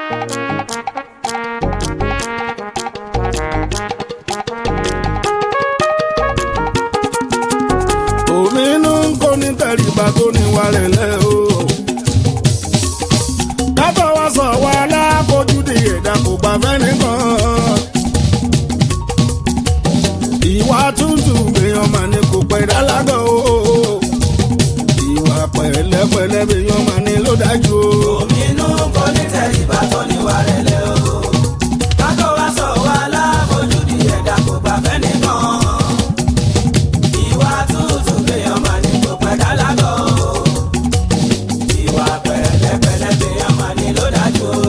òmìnú ń kó ní tẹríba tó ní wàrẹ̀ lẹ́ o. dátọ̀ wá sọ wá láfojúdi ẹ̀dá kò gbà fẹ́ nìkan. ìwà tútù èèyàn mà ní kò pẹ́ dálágọ̀ o. ìwà pẹ̀lẹ́pẹ̀lẹ́ èèyàn mà ní ló dájú o. Òmìnú kò ní tẹríba tó níwà rẹ̀lẹ̀ o. Kátó wá sọ wá láfojúdi ẹ̀dá kò gbà fẹ́ nìkan. Ìwà tútù lèèyàn máa ní kò pẹ́ dálágọ̀ o. Ìwà pẹ̀lẹ́pẹ̀lẹ́ lèèyàn máa ní ló dájú o.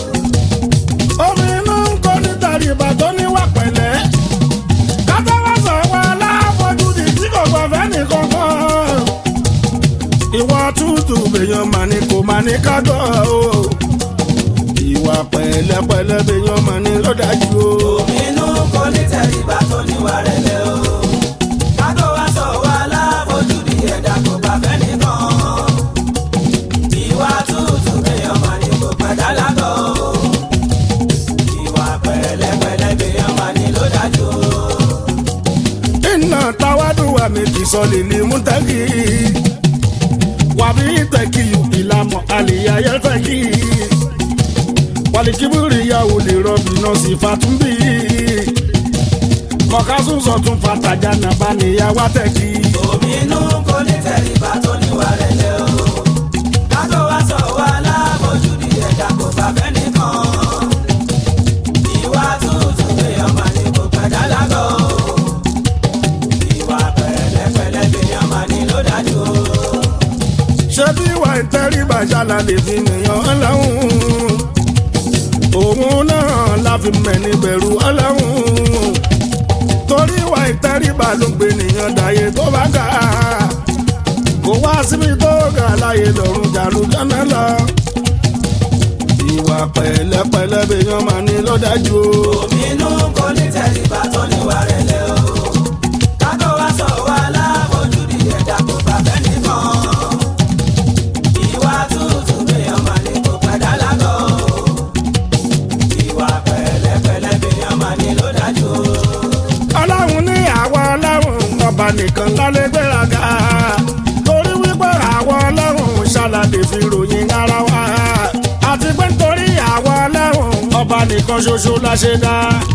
òmìnú ń kó ní tẹríba tó ní wà pẹ̀lẹ́. dátọ̀ wá sọ wá láfojúdi tí kò gbà fẹ́ nìkan kan. ìwà tútù èèyàn mà ní kò mà ní kágọ̀ o. ìwà pẹ̀lẹ́pẹ̀lẹ́ èèyàn mà ní ló dájú o. Òmìnú kò ní tẹríba tó níwà rẹ̀lẹ̀ o. Kátó wá sọ wá láfojúdi ẹ̀dá kò gbà fẹ́ nìkan. Ìwà tútù lèèyàn máa ní kò pẹ́ dálágọ̀ o. Ìwà pẹ̀lẹ́pẹ̀lẹ́ lèèyàn máa ní ló dájú o. iná táwádùn wà méjì sọ lèlè mútẹ́kì wàbí tẹ̀kì ìlànà àlèyáyẹ tẹ̀kì wàlìkíbìrì yàwó lè rọbì náà sì fàtúmbì kọ̀kásùn sọ̀tún fàtàjà nàbà níyàwó tẹ̀kì. Òmìnú kò ní tẹríba tó níwà rẹ̀lẹ̀ o. Kátó wá sọ wá láfojúdi ẹ̀dá kò bá fẹ́ nìkan. Ìwà tútù lèèyàn máa ní kò pẹ́ dálágọ̀ o. Ìwà pẹ̀lẹ́pẹ̀lẹ́ lèèyàn máa ní ló dájú o. ṣé bí ìwà ìtẹríba ṣáná lè fi nìyàn ọlọ́run òun náà la fi mẹ́ni bẹ̀rù ọlọ́run torí ìwà ìtẹríba ló gbé nìyàn dàyé tó bá ga kò wá síbi tó ga láyé lọ́run jàlú jọ́nà lọ ìwà pẹ̀lẹ́pẹ̀lẹ́ bèèyàn máa ní ló dájú o. Òmìnú kò ní tẹríba tó níwà rẹ̀lẹ̀ o. Kátó wá sọ wá láfojúdi ẹ̀dá kò bá fẹ́ nìkan. Ìwà tútù lèèyàn máa ní kò pẹ́ dálágọ̀ o. Ìwà pẹ̀lẹ́pẹ̀lẹ́ lèèyàn máa ní ló dájú o. ọlọ́run ní àwa ọlọ́run ọba nìkan lálẹ́ gbéraga torí wípé àwa ọlọ́run ṣàlàyé fi ròyìn ara wa àti pé nítorí àwa ọlọ́run ọba nìkan ṣoṣo la ṣe dá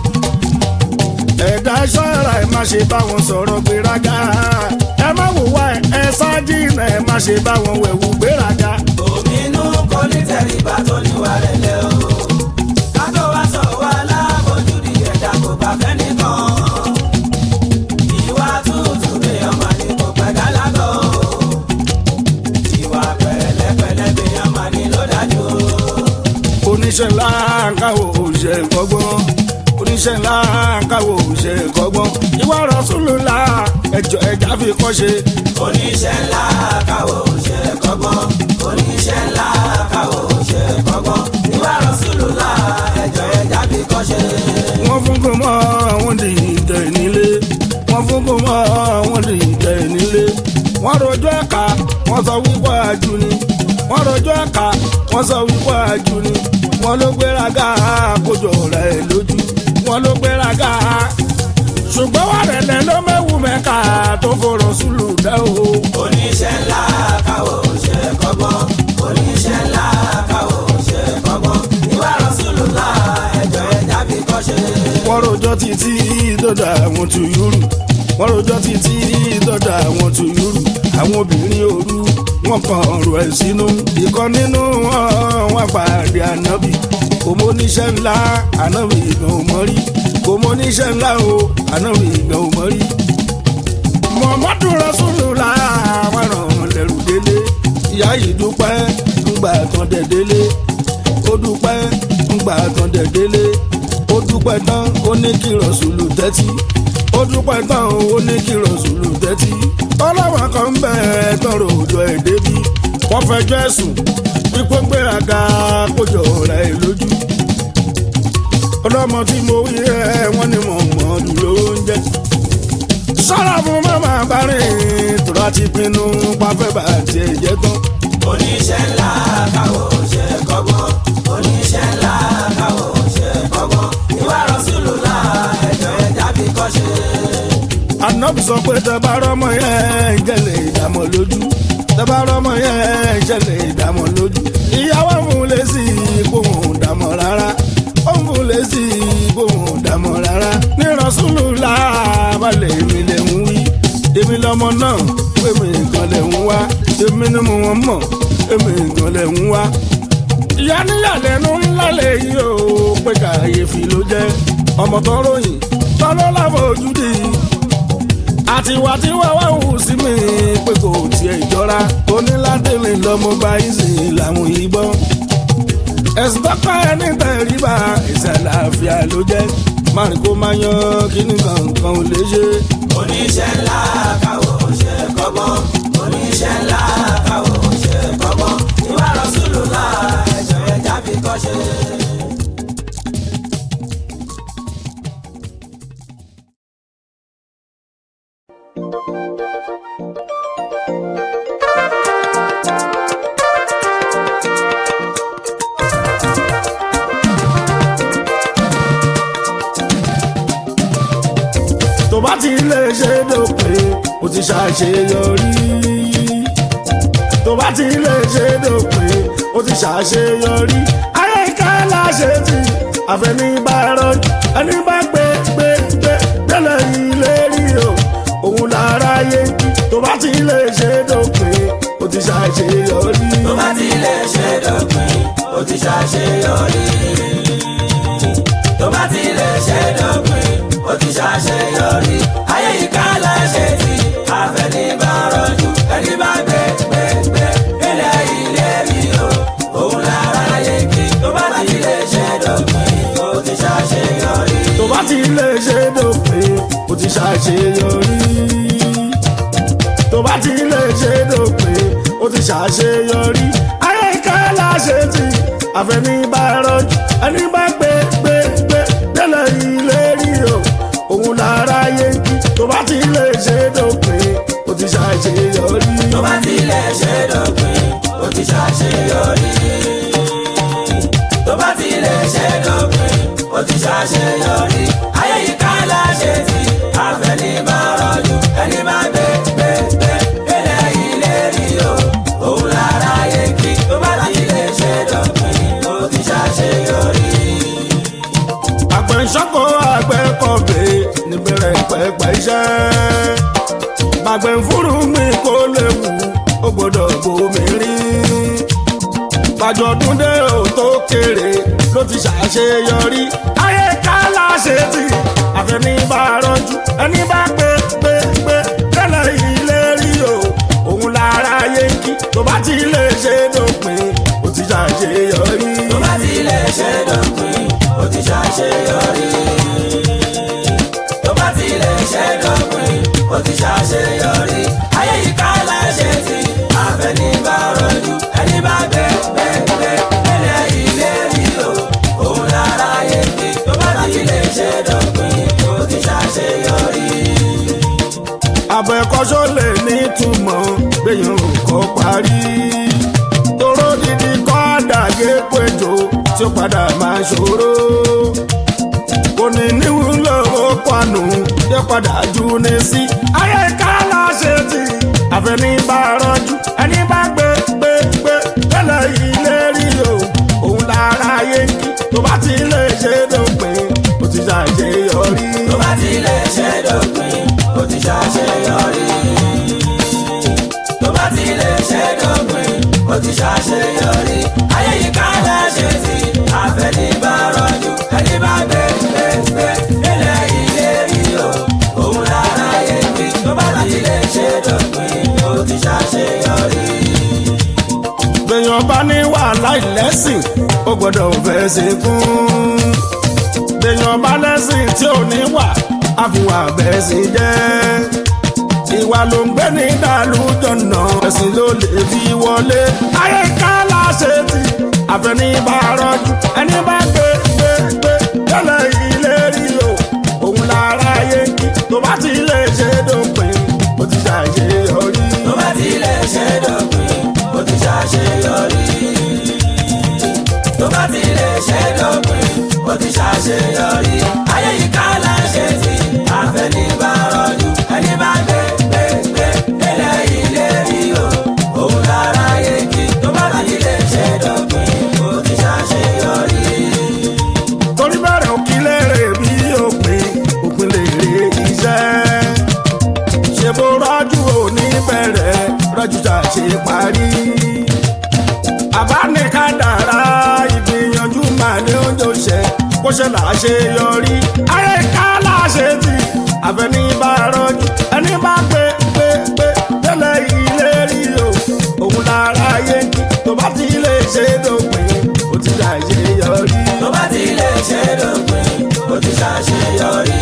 ẹ̀dá ṣọ́ra ẹ̀ má ṣe bá wọn sọ̀rọ̀ gbéraga ẹ má wùwá ẹ̀ ẹ ṣáájì náà ẹ má ṣe bá wọn wẹ̀wù gbéraga. Òmìnú kò ní tẹríba tó níwà rẹ̀lẹ̀ o. Kátó wá sọ wá láfojúdi ẹ̀dá kò bá fẹ́ nìkan. Ìwà tútù lèèyàn máa ní kò pẹ́ dálágọ̀ o. Ìwà pẹ̀lẹ́pẹ̀lẹ́ lèèyàn máa ní ló dájú o. oníṣẹ́ ńlá káwọ́ òṣè kọ́gbọ́n oníṣẹ́ ńlá káwọ́ òṣè kọ́gbọ́n ìwà Rasulullah ẹjọ́ ẹja fi kọ́ ṣe. Oníṣẹ́ ńlá káwọ́ òṣè kọ́gbọ́n. Oníṣẹ́ ńlá káwọ́ òṣè kọ́gbọ́n. Ìwà Rasulullah ẹjọ́ ẹja fi kọ́ ṣe. wọ́n fún kó mọ́ àwọn di ìtẹ̀ nílé wọ́n fún kó mọ́ àwọn di ìtẹ̀ nílé wọ́n rojọ́ ẹ̀ka wọ́n sọ wípé àjù ni wọ́n rojọ́ ẹ̀ka wọ́n sọ wípé àjù ni wọ́n ló gbéraga kójọ rẹ̀ lójú wọ́n ló gbéraga ṣùgbọ́n wà rẹ̀lẹ̀ ló mẹ́wù mẹ́ka tó fọ̀rọ̀ sùlù dẹ́ o. oníṣẹ́ ńlá káwọ́ òṣè kọ́gbọ́n oníṣẹ́ ńlá káwọ́ òṣè kọ́gbọ́n ìwà Rasulullah ẹjọ́ ẹja fi kọ́ ṣe. wọ́n rojọ́ títí dọ́dà àwọn tù yúrù wọ́n rojọ́ títí dọ́dà àwọn tù yúrù àwọn obìnrin òru wọ́n kàn ọ̀rọ̀ ẹ̀ sínú ìkan nínú wọn wọ́n pàdé ànábì kò mọ oníṣẹ́ ńlá ànábì ìgbọ̀n ò mọ́ rí kò mọ oníṣẹ́ ńlá o ànábì ìgbọ̀n ò mọ́ rí. Muhammadu Rasulullah àwọn ràn lẹ́rù délé ìyá yìí dúpẹ́ ńgbà tán dẹ̀ délé ó dúpẹ́ ńgbà tán dẹ̀ délé ó dúpẹ́ tán ó ní kí rọ̀ṣùlù tẹ́tí ó dúpẹ́ tán ó ní kí rọ̀ṣùlù tẹ́tí ọlọ́wọ́n kan ń bẹ̀ tọrọ òjò ẹ̀ débi wọ́n fẹjọ́ ẹ̀sùn pípọ́ gbéraga kójọ rẹ̀ lójú ọlọ́mọ tí mo wí ẹ̀ wọ́n ní mọ̀ mọ́ dúró ń jẹ́ sọ́ra fún mọ́mọ́ bá rìn tó láti pinnu pàfẹ́ bá tiẹ̀ jẹ́ tán. oníṣẹ́ ńlá káwọ́ òṣè kọ́gbọ́n oníṣẹ́ ńlá sọ pé tẹ́bá rọ́mọ yẹn jẹ́lẹ̀ ìdààmú lójú tẹ́bá rọ́mọ yẹn jẹ́lẹ̀ ìdààmú lójú ìyàwó mú lé sí ìgbóhùn dàmọ́ rárá ó mú lé sí ìgbóhùn dàmọ́ rárá ní rọ́ṣúlù láàbàlẹ̀ mi lè ń wí èmi lọmọ náà pé mi nǹkan lè ń wá èmi ni mo wọ́n mọ̀ èmi nǹkan lè ń wá ìyá níyàlẹ́nu ńlá lè yí o pé kàyéfì ló jẹ́ ọmọ tó ròyìn tọ́lọ́ láfojú di àtiwá tí wá wá wù sí mi pé kò tiẹ̀ jọra onílàdélé lọ́mọ bá ìsìn làwọn ìbọn ẹ̀sùn tọ́pẹ́ ẹni tẹ̀ríba ìṣẹ̀lẹ̀ àfíà ló jẹ́ márùn kó máa yan kíní kankan ò lè ṣe. oníṣẹ́ ńlá káwọ́ ṣe kọ́gbọ́n oníṣẹ́ ńlá káwọ́ ṣe kọ́gbọ́n ìwà rọ̀ṣùlù náà ẹ̀jọ̀ ẹja fi kọ́ ṣe. tó bá ti lè ṣe dópin ó ti ṣàṣeyọrí tó bá ti lè ṣe dópin ó ti ṣàṣeyọrí ayé ká láṣẹ tí àfẹnibàrọ ẹni bá gbé gbé gbé délẹ̀ ilé rí o òun lára yé kí tó bá ti lè ṣe dópin ó ti ṣàṣeyọrí. tó bá ti lè ṣe dópin ó ti ṣàṣeyọrí. tó bá ti lè ṣe dópin ó ti ṣàṣeyọrí. ayé yìí ká láṣẹ tí àfẹnibàrọ̀jù ẹni bá gbé gbé gbé ilé ilé rí o òun lára yé kí tó bá ti lè ṣe dópin ó ti ṣàṣeyọrí. tó bá ti lè ṣe dópin ó ti ṣàṣeyọrí. tó bá ti lè ṣe dópin ó ti ṣàṣeyọrí. ayé ká láṣẹ tí àfẹnibàrọ̀jù ẹni bá gbé gbé gbé délẹ̀ ilé rí o òun lára yé kí tó bá ti lè ṣe dópin ó ti ṣàṣeyọrí. tó bá ti lè ṣe dópin ó ti ṣàṣeyọrí. tó bá ti lè ṣe dópin ó ti ṣàṣeyọrí. ayé yìí ká láṣẹ tí àfẹnibàrọ̀jù ẹni bá gbé gbé gbé ilé ilé rí o òun lára yé kí tó bá ti lè ṣe dópin ó ti ṣàṣeyọrí. àgbẹ̀nsọ́kọ̀ àgbẹ̀kọ̀bẹ̀ níbẹ̀rẹ̀ pẹ̀pẹ̀ iṣẹ́. bàgbẹ̀ ń fúru mi kó léwu ó gbọ́dọ̀ bomi rí. bàjọ́dún dé ò tó kéré ló ti ṣàṣeyọrí. ayé ká láṣẹ tí àfẹnibàrọ̀jù ẹni bá gbé gbé gbé tẹ́lẹ̀ ilé rí o òun lára yé kí tó bá ti lè ṣe dópin ó ti ṣàṣeyọrí. tó bá ti lè ṣe dópin ó ti ṣàṣeyọrí. tó bá ti lè ṣe dópin ó ti ṣàṣeyọrí. ayé yìí ká láṣẹ tí àfẹnibàrọ̀jù ẹni bá gbé gbé gbé ilé ilé rí o òun lára yé kí tó bá ti lè ṣe dópin ó ti ṣàṣeyọrí. abẹ́kọ́sọ́ lè nítumọ̀ gbẹ̀yàn kọ́ parí. toró dídí kọ́ dàgé péjọ tí ó padà máa ṣòro. kò ní níwúlò ó pànù yóò padà jù ní sí. ayé ká láṣẹ tí àfẹnibàrọ̀jù ẹni bá gbé gbé gbé tẹ́lẹ̀ ilé rí o òun lára yé kí tó bá ti lè ṣe dópin ó ti ṣàṣeyọrí. tó bá ti lè ṣe dópin ó ti ṣàṣeyọrí. tó bá ti lè ṣe dópin ó ti ṣàṣeyọrí. ayé yìí ká láṣẹ tí àfẹnibàrọ̀jù ẹni bá gbé gbé gbé ilé ilé rí o òun lára yé kí tó bá ti lè ṣe dópin ó ti ṣàṣeyọrí. gbẹ̀yàn bá ní wàhálà ìlẹ́sìn ó gbọ́dọ̀ fẹ́ ṣe kún. gbẹ̀yàn bá lẹ́sìn tí ò ní wà àfihàn bẹ́ẹ̀ sì jẹ́. ìwà ló ń gbé ní ìdálójọ́nà ẹ̀sìn ló lè fi wọlé. ayé ká láṣẹ tí àfẹnibàrọ̀jù ẹni bá gbé gbé gbé tẹ́lẹ̀ ilé rí o òun lára yé kí tó bá ti lè ṣe dópin ó ti ṣàṣeyọrí. tó bá ti lè ṣe dópin ó ti ṣàṣeyọrí. tó bá ti lè ṣe dópin ó ti ṣàṣeyọrí. ayé yìí ká láṣẹ tí àfẹnibàrọ̀jù ẹni bá ṣiṣẹ́ là á ṣe yọrí ayé ká là á ṣe tì àfẹní bá rọjú ẹni bá gbé gbé gbé tẹ́lẹ̀ ilé rí o òun lára yé kí tó bá ti lè ṣe dópin ó ti dà ṣe yọrí. tó bá ti lè ṣe dópin ó ti ṣàṣeyọrí.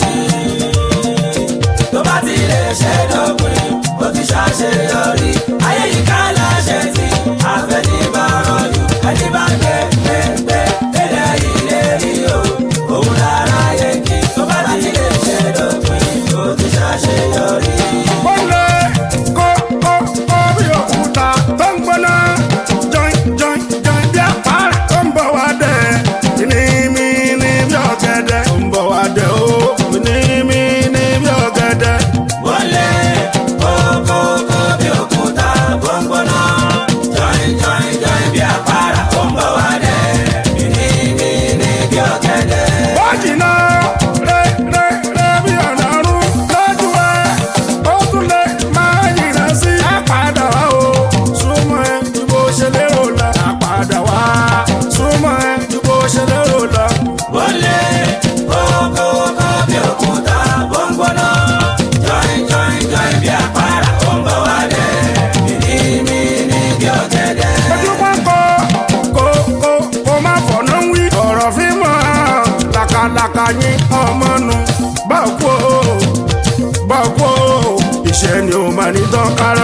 tó bá ti lè ṣe dópin ó ti ṣàṣeyọrí. ayé yìí ká láṣẹ tí àfẹ́ni bá rọ̀jù ẹni bá gbé gbé gbé tẹ́lẹ̀ ilé rí o òun lára yẹ kí tó bá ti lè ṣe dópin ó ti ṣàṣeyọrí. ó lé kó kó kó bí òkúta tó ń gbóná jọin jọin jọin bí àpárá tó ń bọ̀ wá dẹ̀ ní mi ní bí ọ̀gẹ̀dẹ̀ tó ń bọ̀ wá dẹ̀ ó ní mi ní bí ọ̀gẹ̀dẹ̀. wọlé kókókó bí òkúta gbọ̀ngbọ̀nà jọ̀ìn jọ̀ìn jọ̀ìn bí àpárá ó ń bọ̀ wá dẹ̀ mìíní bí ọ̀gẹ̀dẹ̀. ó jìnnà rẹ rẹ rẹ bí ọ̀nà ọ̀run lójú ẹ ó tún lè máa yìnbọn sí àpàdà wá o súnmọ́ ẹ ju bó ṣe lérò lọ àpàdà wá súnmọ́ ẹ ju bó ṣe lérò lọ. wọlé kókókó bí òkúta gbọ̀ngbọ̀nà jọ̀ìn jọ̀ìn jọ̀ìn bí àpárá ó ń bọ̀ wá dẹ̀ mìíní bí ọ̀gẹ̀dẹ̀. ojú pọ́ńkọ́ kó kó kó má fọ̀nà wí. ọ̀rọ̀ fi mọ̀ làkàlàkà yín ọmọ nu bá kú o bá kú o iṣẹ́ ni o máa ní tán kára